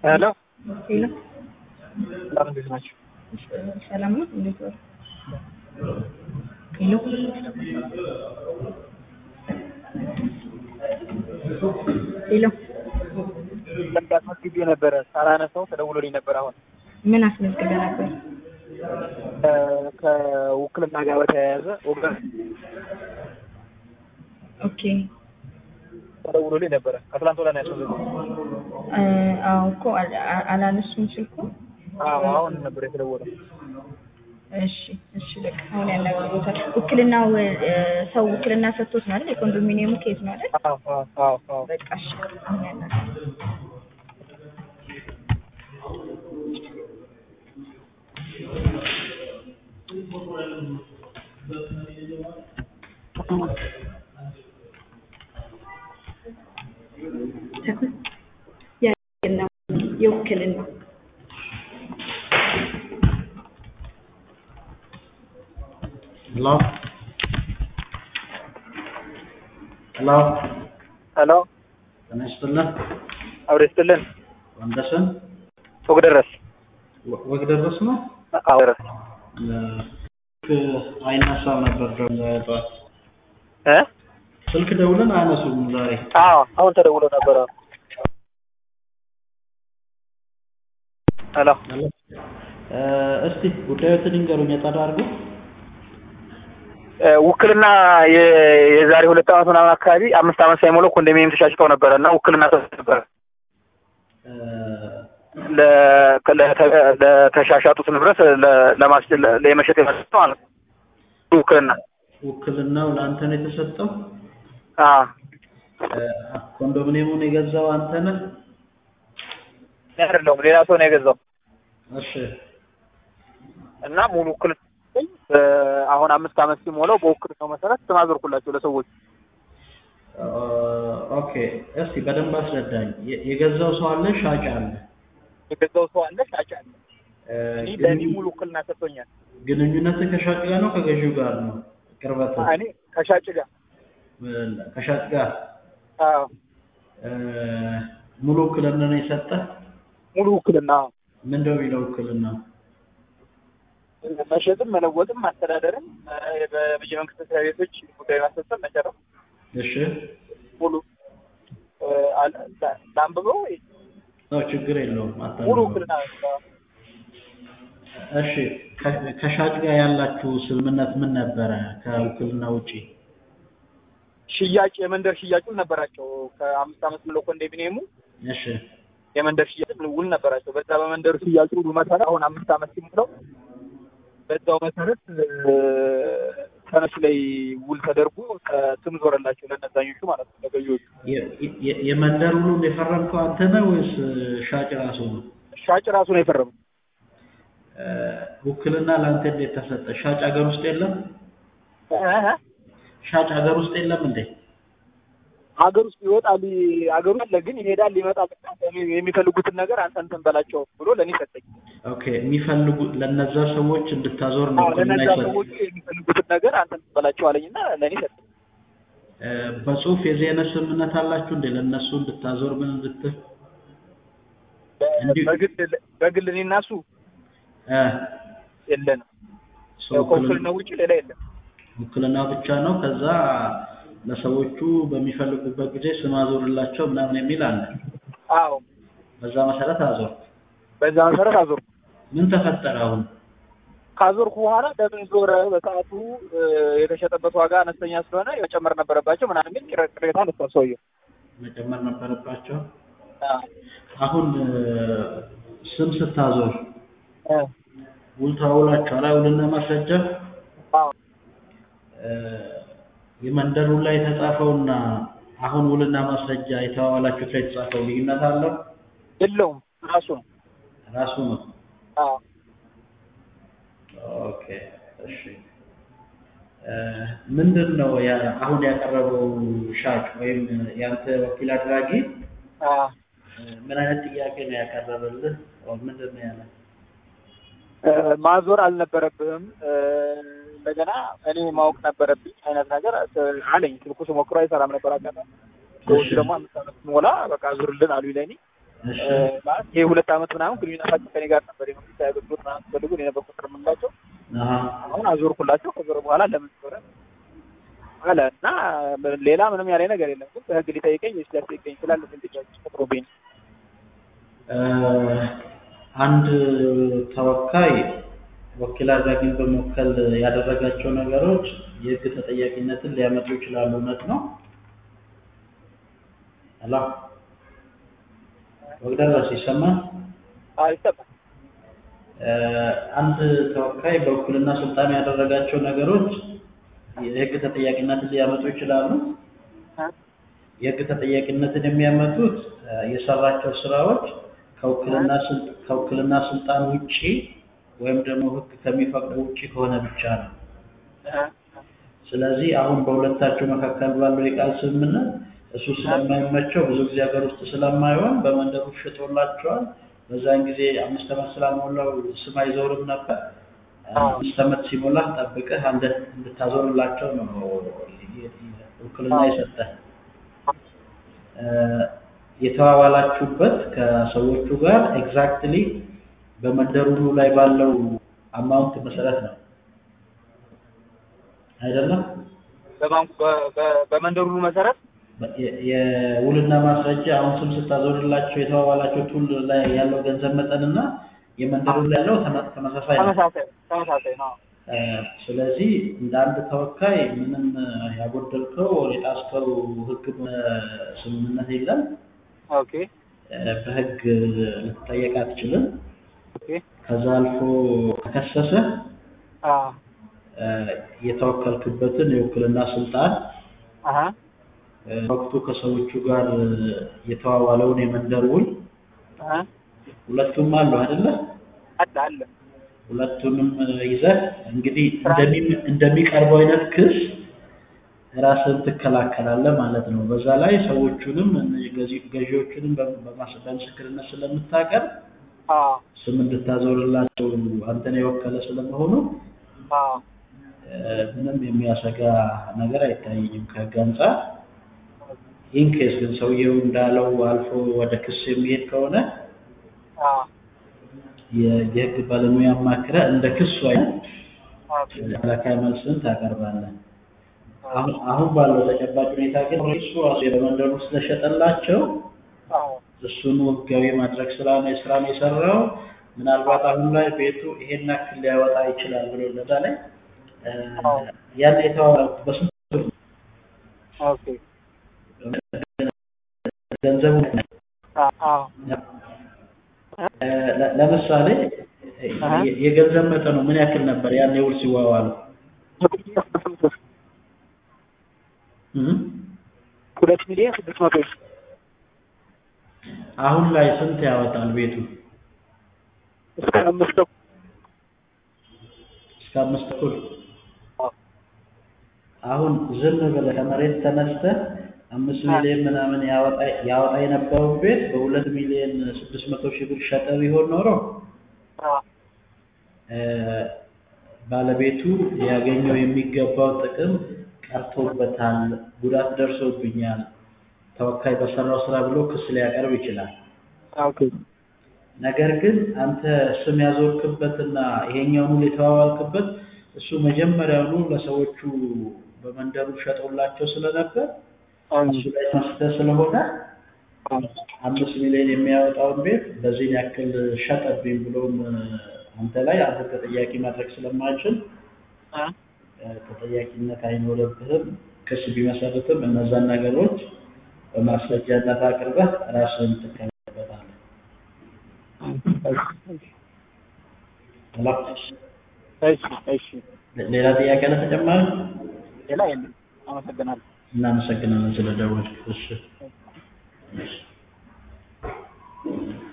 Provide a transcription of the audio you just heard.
ሄሎ ሄሎ ሰላም እንዴት ናቸው? ሰላም ነው። እንዴት ዋሉ? ሄሎ ሄሎ ለምዳ አስመዝግቤ ነበረ ሳላነሳው ተደውሎልኝ ነበር። አሁን ምን አስመዝግበህ ነበር? እ ከውክልና ጋር በተያያዘ ወገን ኦኬ ተደውሎልኝ ነበረ። ከትላንት ወዲያ ነው ያስመዘግኩት። እ አዎ እኮ አል- አ- አላነሱም ስልኩ። አዎ አሁን ነበር የተደወለው። እሺ እሺ በቃ አሁን ያናግሩታል። ውክልናው እ ሰው ውክልና ሰጥቶት ነው አይደል? የኮንዶሚኒየሙ ኬዝ ነው አይደል? አዎ አዎ አዎ አዎ በቃ እሺ አሁን ያናግሩታል። ተኩል የውክልና የውክልና ሄሎ ሄሎ ሄሎ ጤና ይስጥልን አብሬ ስትልን ወንደሰን ፎቅ ደረስ ወ- ወግ ደረስ ነው አዎ ደረስ ስልክ አይነሳም ነበር ደግሞ ዛሬ ጠዋት እ ስልክ ደውለን አያነሱም ዛሬ አዎ አሁን ተደውሎ ነበረ። ሄሎ ሄሎ እ እስቲ ጉዳዮትን ይንገሩኝ የጠራ አድርጉ እ ውክልና የ- የዛሬ ሁለት ዓመት ምናምን አካባቢ አምስት ዓመት ሳይሞላው ኮንዶሚኒየም ተሻሽጠው ነበረ እና ውክልና ሰጥቶ ነበረ እ ለ- ለተ- ለተሻሻጡት ንብረት ለ- ለማስ ለ- ለመሸጥ የመሰጠ ማለት ነው። ውክልና ውክልናው ለአንተ ነው የተሰጠው አዎ እ ኮንዶሚኒየሙን የገዛው አንተ ነህ እኔ አይደለሁም ሌላ ሰው ነው የገዛው እሺ እና ሙሉ ውክልና ሰጠኝ። እ አሁን አምስት ዓመት ሲሞላው በውክልናው መሰረት ስም አዞርኩላቸው ለሰዎች። እ ኦኬ እስቲ በደንብ አስረዳኝ የ- የገዛው ሰው አለ ሻጭ አለ የገዛው ሰው አለ፣ ሻጭ አለ። እ እኔ ግን- ለእኔ ሙሉ ውክልና ሰጥቶኛል። ግንኙነትህ ከሻጭ ጋር ነው ከገዢው ጋር ነው ቅርበት እኔ ከሻጭ ጋር ከሻጭ ጋር አዎ እ ሙሉ ውክልና ነው የሰጠህ ሙሉ ውክልና ምንድነው የሚለው ውክልና መሸጥም መለወጥም ማስተዳደርም እ በብይ መንግስት መስሪያ ቤቶች ጉዳይ ማስፈጸም መጨረስ እሺ ሙሉ እ አለ ላ- ላንብበው ወይ? ነው ችግር የለውም አታንብበው። ሙሉ ውክልና እሺ ከ- ከሻጭ ጋር ያላችሁ ስምምነት ምን ነበረ ከውክልና ውጪ ሽያጭ የመንደር ሽያጭም ነበራቸው። ከአምስት ዓመት ብሎ ኮንዶሚኒየሙ እሺ የመንደር ሽያጭ ውል ነበራቸው። በዛ በመንደሩ ሽያጭ ውሉ መሰረት አሁን አምስት ዓመት ሲሞላው በዛው መሰረት እ ተነሱ ላይ ውል ተደርጎ ስም ዞረላቸው ለነዛኞቹ ማለት ነው ለገዢዎቹ። የ- የ- የመንደር ውሉን የፈረምከው አንተ ነህ ወይስ ሻጭ ራሱ ነው ሻጭ ራሱ ነው የፈረመው። እ ውክልና ለአንተ እንዴት ተሰጠ ሻጭ ሀገር ውስጥ የለም እህ ሻጭ ሀገር ውስጥ የለም እንዴ ሀገር ውስጥ ይወጣል ሀገሩ አለ ግን ይሄዳል ይመጣል። የሚፈልጉትን ነገር አንተ እንትን በላቸው ብሎ ለእኔ ሰጠኝ። ኦኬ የሚፈልጉ ለነዛ ሰዎች እንድታዞር ነው አዎ ውክልና ለነዛ ይሰጥ ሰዎች የሚፈልጉትን ነገር አንተ እንትን በላቸው አለኝና ለእኔ ሰጠኝ። እ በጽሁፍ የዚህ አይነት ስምምነት አላችሁ እንዴ ለእነሱ እንድታዞር ምን እንድትል እንዲሁ- በግል በግል እኔ እና እሱ እ የለንም። ሰው ውክልና ከውክልና ውጭ ሌላ የለም። ውክልና ብቻ ነው ከዛ ለሰዎቹ በሚፈልጉበት ጊዜ ስም አዞርላቸው ምናምን የሚል አለ አዎ በዛ መሰረት አዞር በዛ መሰረት አዞርኩ። ምን ተፈጠረ አሁን ካዞርኩ በኋላ ለምን ዞረ? በሰዓቱ እ የተሸጠበት ዋጋ አነስተኛ ስለሆነ መጨመር ነበረባቸው ምናምን የሚል ቅሬ- ቅሬታ አነሳ ሰውየው። መጨመር ነበረባቸው አዎ አሁን እ ስም ስታዞር እ ውል ተዋውላችኋል ውልና ማስረጃ አዎ እ የመንደር ውል ላይ የተጻፈውና አሁን ውልና ማስረጃ የተዋዋላችሁት ላይ የተጻፈው ልዩነት አለው የለውም ራሱ ነው። ራሱ ነው አዎ ኦኬ እሺ እ ምንድን ነው ያ- አሁን ያቀረበው ሻጭ ወይም ያንተ ወኪል አድራጊ አዎ እ ምን አይነት ጥያቄ ነው ያቀረበልህ ኦር ምንድን ነው ያለ እ ማዞር አልነበረብህም እ እንደገና እኔ ማወቅ ነበረብኝ አይነት ነገር እ አለኝ። ስልኩ ስሞክሮ አይሰራም ነበር አጋጣሚ። ሰዎች ደግሞ አምስት ዓመት ሞላ በቃ ዙርልን አሉ ለእኔ እሺ እ፣ ማለት ይሄ ሁለት ዓመት ምናምን ግንኙነታቸው ከኔ ጋር ነበር። የመንግስት አገልግሎት ምናምን ሲፈልጉ እኔ ነበር ቁጥር የምንላቸው። አሀ አሁን አዞርኩላቸው። ከዞር በኋላ ለምን ዞረ አለ እና ሌላ ምንም ያለ ነገር የለም። ግን በህግ ሊጠይቀኝ ወይስ ሊያስጠይቀኝ ይችላል? ጥያቄ ፈጥሮብኝ ነው። እ፣ አንድ ተወካይ ወኪል አድራጊን በመወከል ያደረጋቸው ነገሮች የህግ ተጠያቂነትን ሊያመጡ ይችላሉ። እውነት ነው? ሄሎ ወግደረስ ይሰማል? አዎ ይሰማል። እ፣ አንድ ተወካይ በውክልና ስልጣኑ ያደረጋቸው ነገሮች የህግ ተጠያቂነትን ሊያመጡ ይችላሉ። እ? የህግ ተጠያቂነትን የሚያመጡት እ፣ የሰራቸው ስራዎች ከውክልና ስል- ከውክልና ስልጣን ውጪ ወይም ደግሞ ህግ ከሚፈቅደው ውጪ ከሆነ ብቻ ነው። እ? ስለዚህ አሁን በሁለታቸው መካከል ባለው የቃል ስምምነት እሱ ስለማይመቸው ብዙ ጊዜ ሀገር ውስጥ ስለማይሆን በመንደሩ ሽጦላቸዋል። በዛን ጊዜ አምስት ዓመት ስላልሞላው ስም አይዞርም ነበር። አምስት ዓመት ሲሞላ ጠብቀህ አንድ እንድታዞርላቸው ነው ውክልና የሰጠህ። እ፣ የተዋዋላችሁበት ከሰዎቹ ጋር ኤግዛክትሊ በመንደሩ ላይ ባለው አማውንት መሰረት ነው አይደለም? በባንኩ በ- በ- በመንደሩ መሰረት በ- የ- የውልና ማስረጃ አሁን ስም ስታዞርላቸው የተዋዋላችሁት ውል ላይ ያለው ገንዘብ መጠንና የመንደሩ ላይ ያለው ተመ- ተመሳሳይ ነው። ተመሳሳይ ተመሳሳይ ነው። እ፣ ስለዚህ እንደ አንድ ተወካይ ምንም ያጎደልከው የጣስከው ህግ ስምምነት የለም። ኦኬ እ፣ በህግ ልትጠየቅ አትችልም። ኦኬ ከዛ አልፎ ከከሰሰ አ እ፣ የተወከልክበትን የውክልና ስልጣን አሀ እ፣ ወቅቱ ከሰዎቹ ጋር የተዋዋለውን የመንደር ውል አሀ ሁለቱም አሉ አይደለ? አለ አለ ሁለቱንም ይዘህ እንግዲህ እንደሚ- እንደሚቀርበው አይነት ክስ ራስን ትከላከላለህ ማለት ነው። በዛ ላይ ሰዎቹንም ገዢ- ገዢዎቹንም በ- በማስ- በምስክርነት ስለምታቀርብ አ ስም እንድታዞርላቸው አንተን የወከለ ስለመሆኑ አ እ፣ ምንም የሚያሰጋ ነገር አይታየኝም ከህግ አንጻር። ይህን ኬስ ግን ሰውየው እንዳለው አልፎ ወደ ክስ የሚሄድ ከሆነ አ የ- የህግ ባለሙያ አማክረህ እንደ ክሱ አይነት ኦኬ ተከላካይ መልስን ታቀርባለህ። አሁን አሁን ባለው ተጨባጭ ሁኔታ ግን እሱ ራሱ በመንደሩ ስለሸጠላቸው አዎ እሱኑ ህጋዊ ማድረግ ስራ ነው ስራ ነው የሰራው። ምናልባት አሁን ላይ ቤቱ ይሄን ያክል ሊያወጣ ይችላል ብሎ ለዛ ላይ እ፣ ያን የተዋዋሉት በስንት ብር ነው? ኦኬ ገንዘቡ አ አ እ፣ ለ- ለምሳሌ አሀ። የ- የገንዘብ መጠኑ ምን ያክል ነበር ያን የውል ሲዋዋሉ? እ? ሁለት ሚሊዮን ስድስት መቶ ሺህ አሁን ላይ ስንት ያወጣል ቤቱ? እስከ አምስት ተኩል እስከ አምስት ተኩል አዎ። አሁን ዝም ብለህ ከመሬት ተነስተህ አምስት ሚሊዮን ምናምን ያወጣ ያወጣ የነበረውን ቤት በሁለት ሚሊዮን ስድስት መቶ ሺህ ብር ሸጠ ቢሆን ኖሮ አ እ፣ ባለቤቱ ያገኘው የሚገባው ጥቅም ቀርቶበታል፣ ጉዳት ደርሶብኛል፣ ተወካይ በሰራው ስራ ብሎ ክስ ሊያቀርብ ይችላል። ኦኬ ነገር ግን አንተ ስም ያዞርክበትና ይሄኛውን ውል የተዋዋልክበት እሱ መጀመሪያውኑ ለሰዎቹ በመንደሩ ሸጦላቸው ስለነበር እሱ ላይ መስጠት ስለሆነ አምስት ሚሊዮን የሚያወጣውን ቤት በዚህን ያክል ሸጠብኝ ብሎም እ፣ አንተ ላይ አንተ ተጠያቂ ማድረግ ስለማይችል አ እ፣ ተጠያቂነት አይኖርብህም። ክስ ቢመሰርትም እነዛን ነገሮች በማስረጃነት አቅርበህ ራስህን ትከላከልበታለህ። ሄሎ፣ እሺ እሺ ሌላ ጥያቄ አለ ተጨማሪ? ሌላ የለም አመሰግናለሁ እናመሰግናለን ስለደወልክ። እሺ